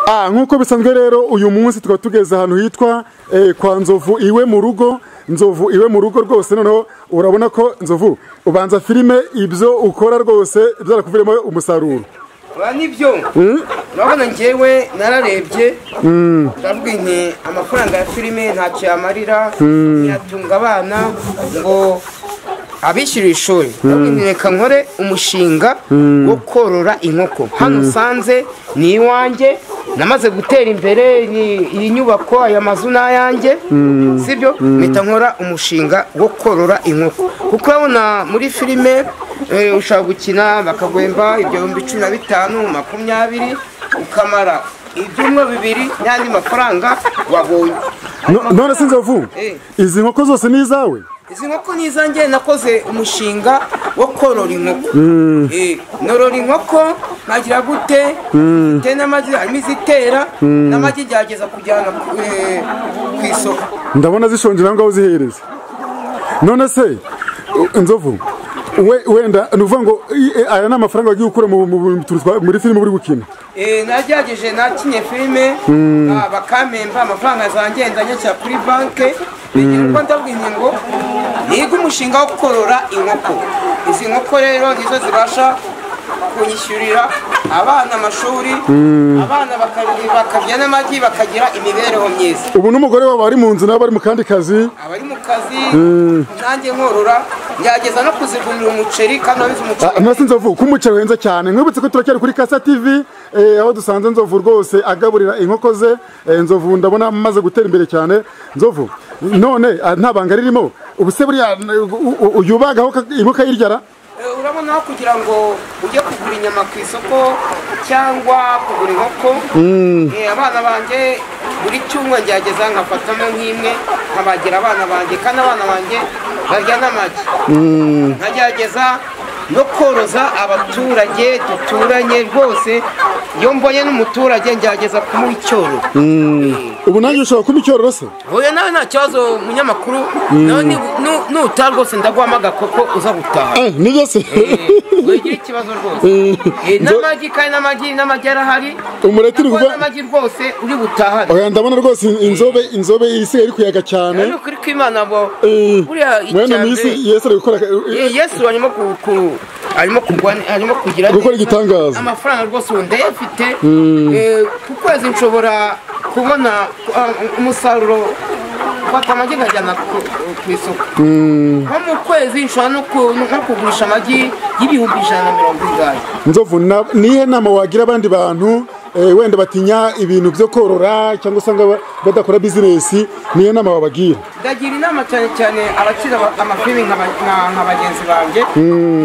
Ah, nk'uko bisanzwe rero uyu munsi tukaba tugeze ahantu hitwa eh, kwa nzovu iwe mu rugo nzovu iwe mu rugo rwose noneho urabona ko nzovu ubanza filime ibyo ukora rwose byarakuviremo umusaruro ba nibyo urabona ngewe nararebye ndavuga nti amafaranga ya filime ntacyo yamarira ntiyatunga abana ngo abishyurira ishuri ndavuga nti reka nkore umushinga wo korora inkoko hano usanze ni iwanjye namaze gutera imbere ni- iyi nyubako aya mazu ni ayanjye sibyo mpita nkora umushinga wo korora inkoko kuko urabona muri filime eh, ushobora gukina bakagwemba ibihumbi cumi na bitanu makumyabiri ukamara ibyumba bibiri n'andi mafaranga wabonye No- none se nzovu Eh. izi nkoko zose ni izawe izi nkoko ni izanjye nakoze umushinga wo korora inkoko Eh, norora inkoko nkagira gute mfite n'amagi harimo izitera n'amagi gerageza kujyana ku eh, ku isoko ndabona zishonje nawe ngaho uzihereza none se u- nzovu we- wenda ni ukuvuga ngo i- e, aya ni amafaranga wagiye ukura mu- mu- mu- tuntu twa- muri filime uri gukina Eh, nagerageje nakinye filime ah, bakampemba amafaranga zanjye ndanyakira kuri banke uko ndabwinye ngo niga umushinga wo korora inkoko izi nkoko rero nizo zibasha kunyishyurira abana amashuri abana baka- bakarya n'amagi bakagira imibereho myiza ubu n'umugore wawe ari mu nzu nawe ari mu kandi kazi abari mu kazi nanjye nkorora ngerageza no kuzigurira umuceri kandi wabize umuceri Ah, Nasi nzovu ko umuceri uhenze cyane mwibutse ko turacyari kuri Kasa TV eh, aho dusanze nzovu rwose agaburira inkoko ze eh, nzovu ndabona amaze gutera imbere cyane nzovu none ah, nta banga ririmo ubu se buriya u- u- uyu bagaho ka- inkoko ayiryara Eh, urabona aho kugira ngo ujye kugura inyama ku isoko cyangwa kugura inkoko Eh, abana banjye buri cyumweru ngerageza nkafatamo nk'imwe nkabagira abana banjye kandi abana banjye barya n'amagi nkagerageza no koroza abaturage duturanye rwose iyo mbonye n'umuturage ngerageza kumuha icyororo ubu nanjye ushobora kuba icyororo se Oya nawe nta kibazo munyamakuru nawe ni- nu- nutaha rwose ndaguhamaga kuko uza gutaha eh nibyo se wigira ikibazo rwose Eh, n'amagi kandi n'amagi n'amagi arahari Umureke uri Ntabwo kuva- n'amagi rwose uri butahane oya ndabona rwose in- inzobe inzobe isigaye iri kuyaga ni cyane ukuri kw'imana bo Eh, buriya mwene mwisi icyambere yesu ari gukora eh, Eh, yesu arimo ku- ku- arimo kurwanya arimo kugira Gukora neza. igitangaza. amafaranga rwose ubu ndayafite Eh, ku kwezi nshobora kubona ah, umusaruro mfata amagi nkajyana ku ku isoko nko mu kwezi nshobora no ku- no kugurisha amagi y'ibihumbi ijana na mirongo ingahe nzovu na- nihe nama wagira abandi bantu eh, wenda batinya ibintu byo korora cyangwa usanga ba- badakora bizinesi nihe nama wabagira ndagira inama cyane cyane abakiri aba- amafilimi nka ba- nka nka bagenzi banjye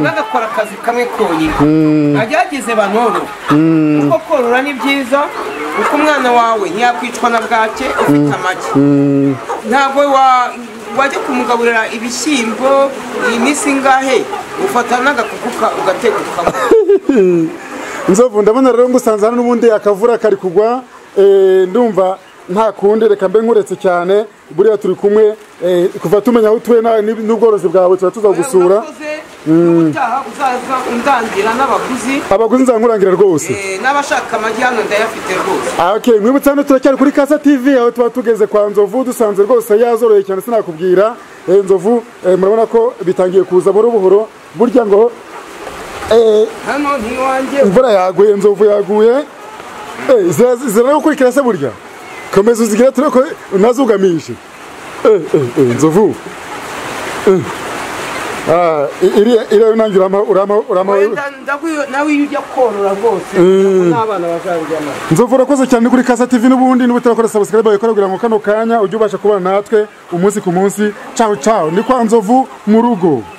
bagakora akazi kamwe konyine agerageze banorore kuko korora ni byiza kuko umwana wawe ntiyakwicwa na bwake ufite amagi ntabwo wa- wajya kumugaburira ibishyimbo iyi minsi ingahe ufata n'agakukuka ugategukamo nzovu ndabona rero ngusanze hano n'ubundi akavura kari kugwa eh, ndumva nta kundi reka mbe nkuretse cyane buriya turi kumwe eh, kuva tumenya aho utuye na- n'ib- n'ubworozi bwawe tuba tuzagusura urakoze n'ubutaha uzaza undangira n'abaguzi abaguzi nzankurangira rwose eh, n'abashaka amagi hano ndayafite rwose Ah, Okay, mwibutsa hano turacyari kuri Kasa TV aho tuba tugeze kwa Nzovu dusanze rwose yazoroye cyane sinakubwira eh, Nzovu eh, murabona ko bitangiye kuza buhoro buhoro burya ngo eh, hano ni iwanjye imvura yaguye Nzovu yaguye eh, zira- zira no gukurikira se burya komeza uzigire turi ko unazugamishe eh, eh, eh, Nzovu eh. ah, i- iriya iriya nanjye urama urama urama Wenda ndakwiyo- nawe iyo ujya korora rwose n'abana bazabijyana Nzovu urakoze cyane kuri Kasa TV n'ubundi n'ubu turakora subscribe yawe kugira ngo kano kanya ujye ubasha kubana natwe umunsi ku munsi. Ciao ciao. Ni kwa Nzovu mu rugo.